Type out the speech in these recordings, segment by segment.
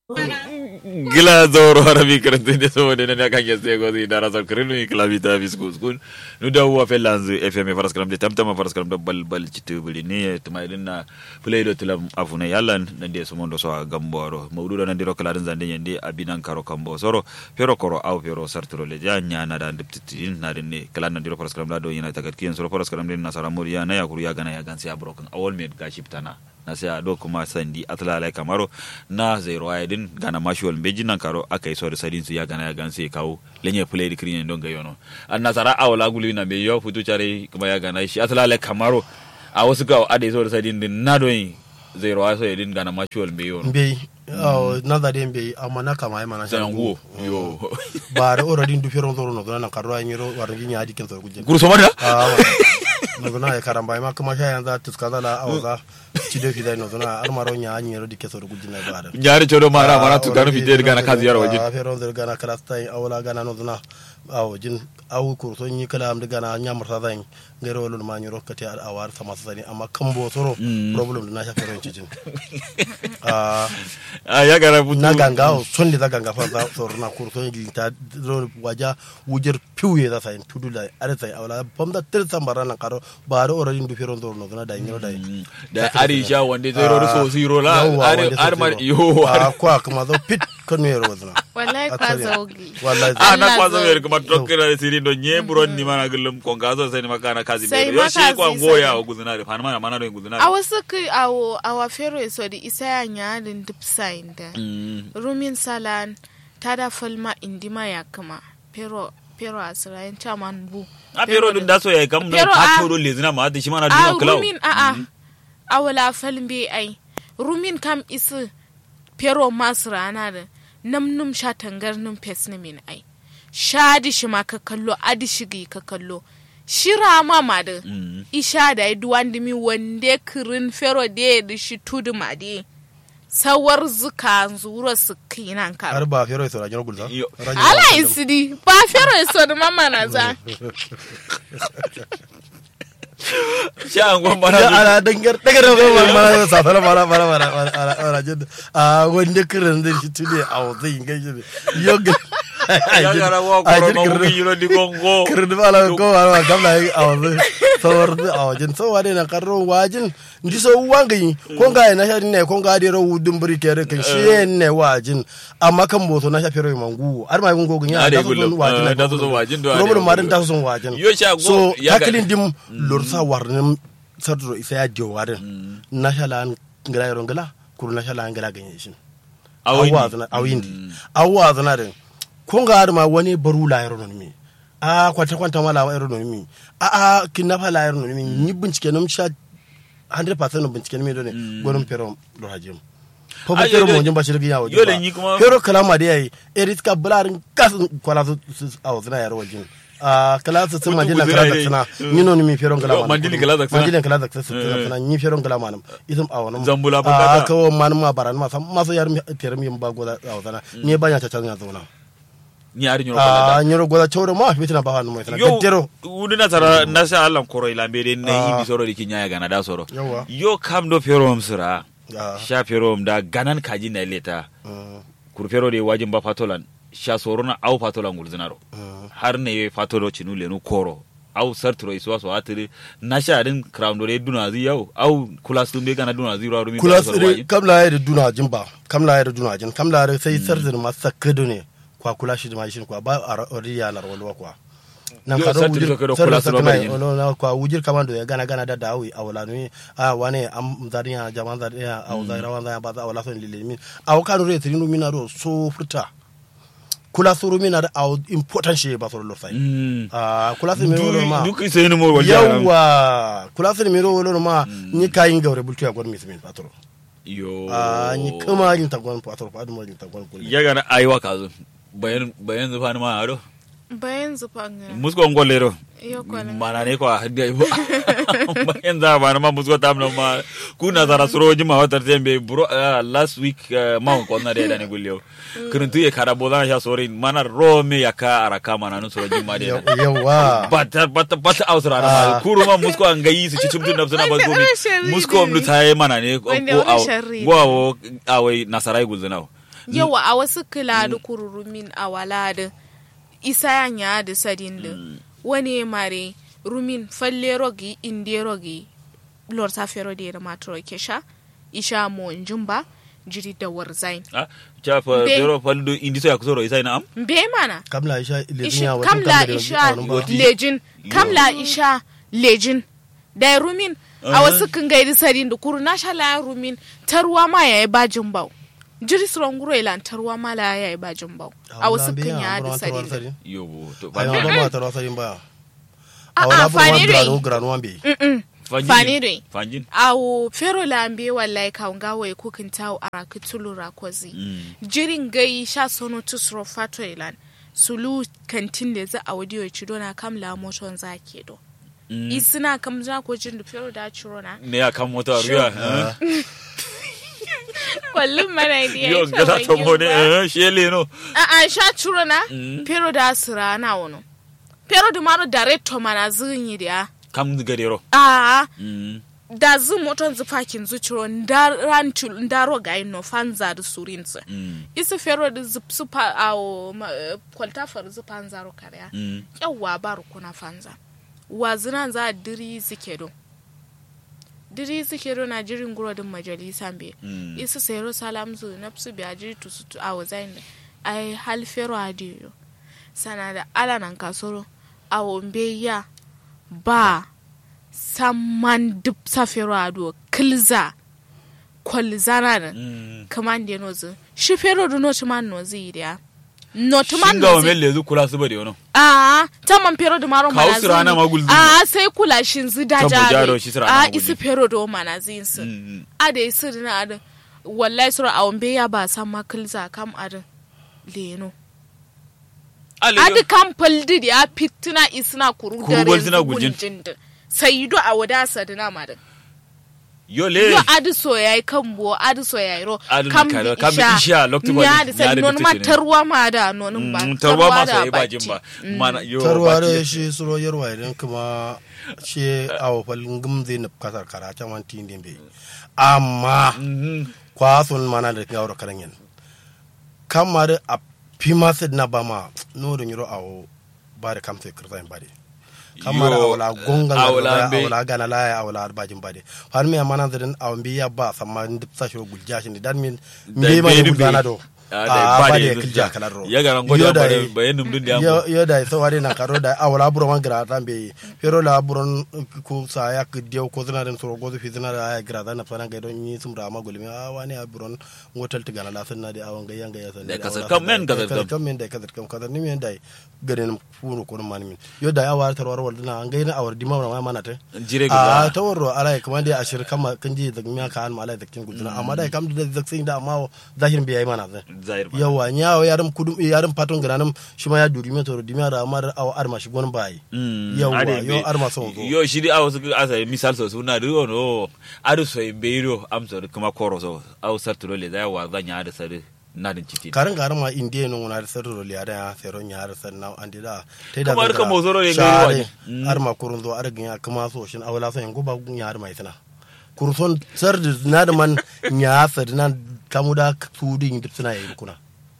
gila zoro harabi karanta da saboda na kan ya sai gozi da rasar kirinu ni klabi ta bis kuskun nu da wa felanz fm faras karam da tamtama faras karam da bal bal citu bili ne tuma idin na play do tulam afuna yalan nan da sumondo so gamboro mawdudo nan diro kala zande yende abinan karo kambo soro pero koro au pero sartro le janya na da ndiptitin na din ne kala nan diro faras karam da do yana tagat kiyan soro faras karam din nasara muriya na yakuru ya gana ya gansi abrokan awol med gashiptana na sai a do kuma sandi atlalai kamaro na zai ruwa din gana mashuwal beji nan karo aka yi so da sadin su ya gana ya gan sai kawo lenye play di kirin don ga yono an nasara a wala guli na me yo futu chare kuma ya gana shi atlalai kamaro a wasu ga ade so da sadin din na don zai ruwa so din gana mashuwal be yono mbey aw nadade mbey amma na kama mana sai nguo yo bare already du feron zoro no na karro ay miro war ngi nyaadi ken so gujje guru so mada ah no na ya karamba ma kuma sha yanzu tuska la awza ci do fi dai no na almaro nya anyi ro dikke so gujje na bare nyari chodo mara mara tu ganu fite gana kazi yaro wajin ah feron zoro gana kala stai awla gana no na aw jin aw ko so nyi kala am de gana nyamar sa zan ngero lol ma nyoro kati al awar sama sani amma kambo soro problem na sha feron ci jin ah a ya gara futu na ganga o sonde da ganga fa da sor na kur so ni ta ro waja wujer piuye da sai tudu da are sai awla pom da tir sambara na karo ba ro oro ndu fero ndo no na da ngiro da da arisha wanda zai rori so zero la Yawwa, are wanda are so mar zero. yo a kwa kuma zo pit kan ne ro zna wallahi kwa zogi wallahi a na Allah kwazo zo- mer kuma tokkira da siri do nye buron ni mana gulum kon gazo sai ni makana kazi Sai be yo shi makazi kwa sai- ngoya o guzuna da fana mana mana do guzuna a wasu kai awo awa fero so di isa ya nyalin dip sign da rumin salan tada falma indima ya kama pero pero asirayen chaman bu a pero dun da so ya kam no Pero ka a- toro le zina ma da shi mana a dun klau rumin a a awala falmbe ai rumin kam isi pero masu rana da namnum sha tangar num pes ni min ai shadi shi ma ka kallo adi shigi ka kallo shira ma ma da isha da duwan dimi wande kirin fero de da shi tudu ma de sawar zuka zuro su kinan ka har ba fero so rajin gulza Yo. ala isidi ba fero so da mama na za sha an gon ya bana ala dangar daga da ba ma sa fara mara mara mara rajin a wanda kiran da shi tude a zai ngai yoga ya gara wa ko ma mu yiro di gongo kirdi bala ko wala gamla yi awazi sawar da awajin so wade na karro wajin ndi so wangi ko ga na sha ne ko ga de ro wudun buri kere kan shi ne wajin amma kan boto na sha fero mangu ar ma gungo gunya Ade da so gullo. wajin Ah, da so wajin do ade robur ma gullo. da so wajin Yo sha go- so ya ga- taklin dim lor sa warnin sadro isa ya dio warin na sha lan ngala yoro ngala kuru na sha lan ngala ganye shin Awindi. awazana awindi awazana din kun ga har ma wani baru la yaro mi a kwanta kwanta ma la yaro mi a a kinnafa la yaro mi ni bincike nam sha 100% bincike mi do ne gonin pero do hajim ko ba Ah, pero yo- mo jin ba shi yawo yo le ni kuma- pero kalama da yayi erit ka bularin gas kwala su awazana yaro wajin a kala su sun Mutu majina guzira kala dai. zaksana ni no ni mi pero Yo, kalama mandili kala zaksana. mandili kala zaksana su Eh. zaksana ni pero kalama nam isum awanam Zambula a bukata. kawo man ma baran ma sam ma so yar mi tere mi ba goda awazana ni ba nya ta tan ya zauna ni ari nyoro kala a nyoro goda choro ma fitina ba hanu mai tana yo gaddero wuni na tara na sa Allah koro ilambe de na Ah. yi soro di kinya ya gana da soro Yawa. yo kam do ferom sira Ah. sha ferom da ganan kaji na leta Mm, kur fero de wajin ba fatolan sha soro na au fatolan gulzinaro mm. har ne ye fatolo chinu lenu koro au sartro iswa so atiri na sha din crown do re duna zi yau au kula sun be gana duna zi ro rumi kula ba soro tsire wajin. kam la yare duna jin ba kam la yare duna jin kam la yare sai sarzir ma sakado ne kwa kula shi ma shi kwa ba a riya na rawalwa kwa nan Yo, ka do sartir wujir ka do sartir kula sa su kana bari yin. ono na kwa wujir kamando ya gana gana da dawi a wala ne a wane am zariya jaman zariya a zariya wan zariya ba za a wala son lilimin a wakanu re trinu mina do so furta kula suru mina da a important shi ba so lo sai Mm. a kula su mi ma duk sai ni mo wajin yawwa kula su mi ro ma ni kayin gaure bultu ya gwad mismin patro yo a ni kama yin tagon patro pa yin tagon kul ya gana aiwa kazo bayan bayan zufa ni ma ado bayan zufan musko ngolero yo kwanan mana ne kwa hadiya ibo bayan za ba na ma musko tam na ma kuna zara suro jima wata tembe bro uh, last week uh, ma ko na de da ne gulyo kuruntu ye kara bodan sha sori mana rome ya ka araka mana no suro jima de na yawwa bata bata bata ausra na ma Ah. kuru ma musko an gayi su cikin tun nafsuna ba Wanda gomi rashin musko ridi mu taye mana ne ko Wanda ko aw rashin ridi. go awai nasarai gulzuna yawa a wasu kila da kururumin a wala da isa yanya da sadin da wani mare rumin falle rogi inde rogi lor ta fero da yana matro kesha isha mo njumba jiri da warzain ah cha fa Be- pero faldo indi so yakusoro isa ina am be mana kamla isha ilejin Ishi- ya wajen kamla kamla isha da lejin kamla isha lejin da rumin a Aha. wasu kan gaidi sadin da kuru na sha laya rumin tarwa ma yayi bajin bau jiri suron guro ilan tarwa ma la yayi bajin bau a wasu kan ya da sadin da yobo to ayo faldo ba ma tarwa sarin ba a awala a bu fani granu dai granu ambe Mm-mm. fanjin fani dai fanjin awo fero lambe wallahi ka nga wai kukin tawo a kitulu rakozi Mm. jirin gai sha sono tusro fato ilan sulu kantin da za a wadiyo ci dona kam la moton za ke do Mm. isina kam za ko jin da fero da ciro na ne ya kan mota ruya eh? kwallon mana da ya yo yi gata to mo ne eh, shele no a a sha ciro na Mm. fero da sira na wono fero da maro director mana zin yi da kam gadero a Mm. da zu moton zu fakin zu ciro ndaran ndaro ga no fanza da surinsa Mm. isi fero da zu su pa awo ma- eh, kwalta far zu panzaro kariya Mm. yawwa ba rukuna fanza wazinan za a diri zike do diri zike do na jirin guro din majalisa be Mm. isi sayro salam zu nafsu biya jiri tusu tu a wazain da ai hal fero adiyo sana da ala nan kasoro a wombe ya ba samman duk sa fero ado kilza kwalzana da Mm. kaman da nozu shi fero do no tuman nozu idiya no tuman shinga wa nozu melle zu kula su bade wono a ta man pero da maro Kawo mana su rana magul zini. a sai kula shin zu da Kan mu jaro jabe shi su rana a magul isi zini. pero do mana zin su Mm. a da isi dina da wallahi sura a wambe ya ba san makilza kam adin leno ale adi kam paldi ya fitina isna kuru Kuru dare gwal suna gujin. gujin sai do a wadasa dina madin yo le yo adi so yayi kan bo adi so yayi ro Adi kam na karo, bi kam bi isha, lokti ba ya di- da sai ya da non bitu ma ce ne. tarwa ma da nonin ba Mm, tarwa ma da sai bajin ba baki. mana yo tarwa baki- da shi suro yarwa idan kuma shi awo falin gumze na kasar karata man tin din be amma Mhm. kwason mana da ngawro karanyen kamar a pima sid na bama no da nyiro awo bare kam sai kirtan bare kamar Yo, awla gonga awla be- awla gana la awla bajin bare har me mana da awon biya ba samma ndip sa shiro gulja shi dan min Da me ma be ne du be. gulana do Ah, da ba bare da kilja yanzu kalar ro ya garan gwada Yo da- bare bayanin dun da yo yamma yo da so wari na karo da awla buro man gra tan be pero la buro ko sa ya ke dio ko zina den soro go fi zina da ya gra da na fana ga don yi sum da ma gulmi a wani a buro ngotal tiga na la sanna da awan ga yanga ya sanna Da kasar kam men kasar kam. kam men da kasar kam kasar ni men da garin furu ko man min yo da awar tarwar wal dina an ga ina awar dima ma mana ta jire a ga ta warro ala kuma da ashir kama kan ji da miya ka an ma ala da kin guduna amma da kam da zaksin da amma zahirin bai yi mana zai zair ba yawa nyawo yarim kudum yarim paton granam shima ya duri me toro dimi ara amar aw arma shi gon bai Mm, yawa ade yo be- arma so zo yo shiri awo su asa misal so suna do no adu so beiro am so kuma koro so aw sartulo le da wa zanya da sare na din citi karan garan ma indiye no na sarro le ada ya sero nya har sanna andi da tai da Kamar ka mozoro ne share, gari wani. Mm. arma kurun zo argin ya kuma so shin awla so yango ba gun ya arma itana kurson sar da na da man nya sar na kamuda tudin dipsina yayi kuna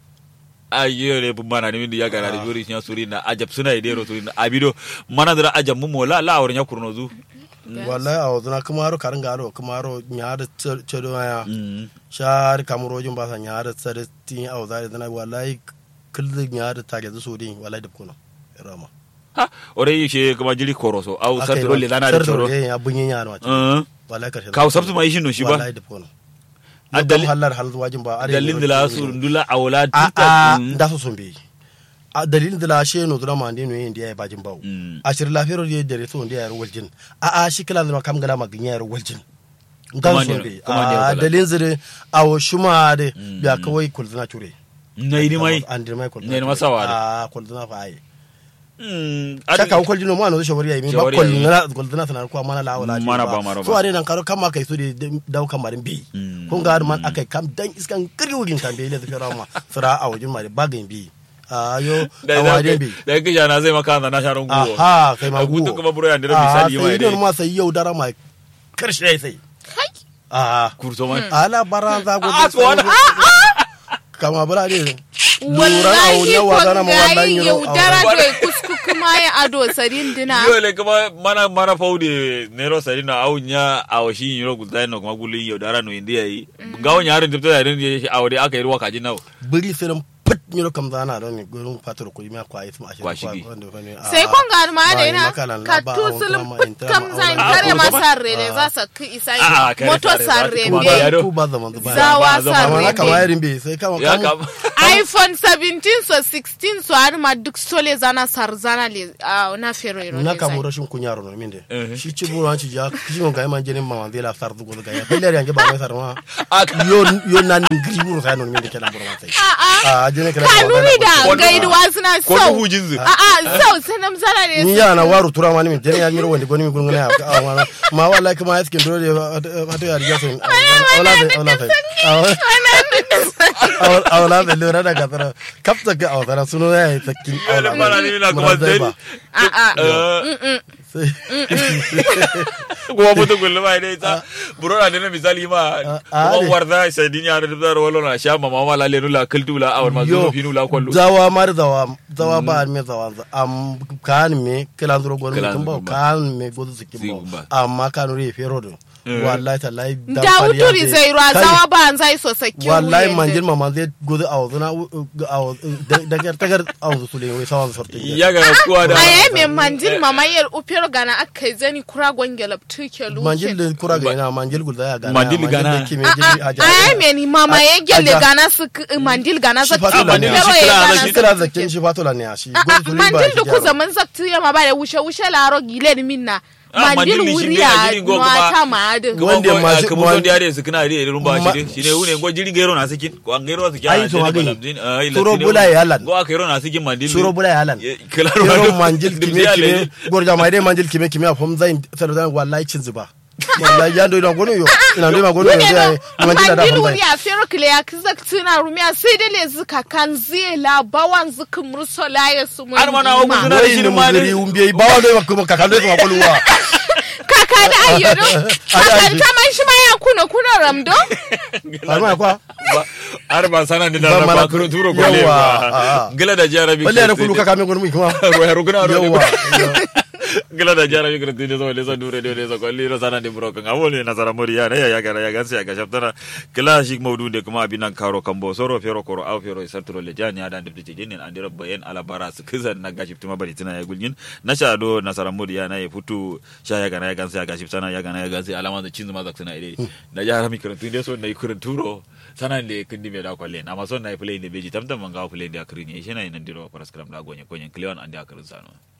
ayo le bu mana ni ya gara da jori nya suri na ajab suna ide ro suri na abido mana da ajab mu mola la awar nya kurno zu wallahi aw zuna kuma ro karan garo kuma ro nya da cedo ya Mm. shar kamurojin ba san yara tsare tin au zare dana wallahi kullun yara ta ga so din wallahi da kuno rama ha ore yi she kuma jiri koro so aw sartulo le dana da sarto choro ya bunyin yara ma Mm. wallahi karshe kaw sabtu mai shi no shi ba wallahi da kuno A adal dali- hallar hal wajin ba are dalilin da la su ndula awla a tita a Mm. da so sun bi a dalilin da la she no drama ne no yin da ya bajin bawo Mm. a shir lafiyar da dare so da ya waljin a a shi kala da kam gala magin ya waljin Kuma gan ne- so bi kuma ne a wala. dalilin zire a wo shuma de Mm. biya kawai kulzuna cure na yi mai an dirmai kulzuna Ne ni masawa de. a kulzuna fa ai Mm. shaka ko koljino mo ano shawari ay mi ba Shawari kol yayi. ngala koldina sanar ko mana la wala Mana ba, mana ba. so are nan karo kam kai su de daw kam marin bi Mm. kun ga man akai kam dan iskan kiri wugin kan be le fira ma sura a wajin mari bagin bi ayo da awadin bi da ke jana zai maka na sharon gugu aha kai ma gugu gugu kuma buro yan dira misali mai sai dai don ma sai yau dara ma karshe sai kai a kurto man ala baran za go Ah, to wani- kama bura ne wallahi na wazana ma wallahi kongayi yiro yaudara do kusku kuma ya ado sarin dina yole kuma mana mana faude nero sari na au nya awo shi yiro gulta no kuma gulin yau dara no indiya yi gawo nya harin tibta yarin je awo dai aka yi ruwa kaji nawo buri sai nan put yiro kam zana don ne gurin fatar ko ma kwa yi tuma ashe Kwa shigi. sai kon ga ma da ina makalan ka ba, tusulun ba, put kam ba, zain ba, kare ba, ma ba, sarre ne za sa ki isa Ah, kare moto sarre, za sarre ta kuma be yaro. ku ba zaman ba zawa ba, zama amma na sarre kama be yarin bai sai kama ya kama kam iphone 17 so 16 so har ma duk sole zana sar zana le ah, na fero iro na le kamo zai. rashin kunya ro min de Eh. shi ci buru ci ja shi mon ga man jenin mama de la sar du go ga ya pele yange ba mai sar ma Aka- yo yo nan ngri buru sai non min de kelan buru ma sai Ah, ah. a jene kelan kanuni da Wani- gaidu wasu na ko sau duhu jinzi a a sau sanam zana ne ni ya na waru tura ma ni min jene ya miro wonde goni mi gungun ya a ma ma wallahi kuma ya skin dole hato ya riga sai wala sai wala sai awla be lura da gasara kapta ga awdara suno ya yi sakin awla Mana ni na kuma dai a a Eh, kuma mutu gullu ba dai ta buro na dina misali ma Ah, ah, kuma ne. warda sai dinya da da wala na sha mama mala le nula kultu la awar ma zo finu la kollu zawa mar zawa zawa ba me zawa am kan me kilan duro gon Kilan mutum ba duro ba. kan me gozu sikin Sikin ba. ba amma kan re fero do Eh. wallahi tallahi dan da fari ya wuturi je. zai ruwa Kai, zawa ba an zai so sake wallahi wuyen manjin da- mama zai gozu a wazuna a dagar dagar a wazu sule wai sawan sortin ya ga kuwa da a yayi mai manjin mamayar upero gana aka yi zani kura gwangelab tuke manjil luke da kura ga ina manjil gulda ya gana Manjil gana. da kime jiri a a yayi mai ni mamaye gele Aja. gana su k- mandil gana Shi za fatola tu ne. pero Shi ya kira gana da shi su kira tuke. zakin shi fatola ne a shi A- a, gozu sule ba mandil shi da ku gyara. zaman zaktu ya ma ba da wushe wushe laro gile ni minna Ah, mandil mandil ni shi wuri ne a a jirin go nuwa kuma- ta ma adin kuma Wanda ko masu- kuma ma- son da yare su kana da irin ba Ma- shi ne shine wune go jirin gairo na sikin ko an gairo su Ai, to magani. Suro bula ya lan. go aka gairo na sikin mandil suro bula ya lan kala yoro manjil kime kime gorja mai dai manjil kime kime a fom zai sarda wallahi cin zuba wallahi ya ndo ina gono yo ina ndo ma gono yo Wune sai no, manjil da mandil fom wuri zai a fero kile ya kizak tuna rumiya sai dai le zuka kan zai la bawan zuka murso la ya su mun Har ma na wa dima. guduna- wai shi ni ma ne. mugiri umbe ba wa ndo kuma kakando kuma koluwa kaka da ayyado kaka kaman shi ma ya kuna kuna ramdo har ma kwa har ba sana da Ba da mana- ba kuro turo ko Yawa, le ah, ba ah. gila da jarabi wallahi na kulu kaka me gono mu kuma roya ruguna ro yawa gila da jarabi kuro tinde so le so dure dure so ko liro sana de bro kan awole na sara mori ya ya ga ya ga sai ga shaftana kila shi maudu de kuma abinan karo kambo soro fero koro au fero sartro le jani adan de tije nin andira bayan ala bara su kizan na gashi tuma bari tina ya gulgin na sha do na sara mori ya na ya futu sha ya ga na ya gan sai ga shi sana ya ga na ya gan sai alama da cinzu ma zak sana ide da jara mi kuro tinde so na ikuro turo sana le kindi me da kwalle na ma so na play ne beji tamtam man ga play da akrini shi na nan diro paraskram da gonye konyen kleon andi akarin sano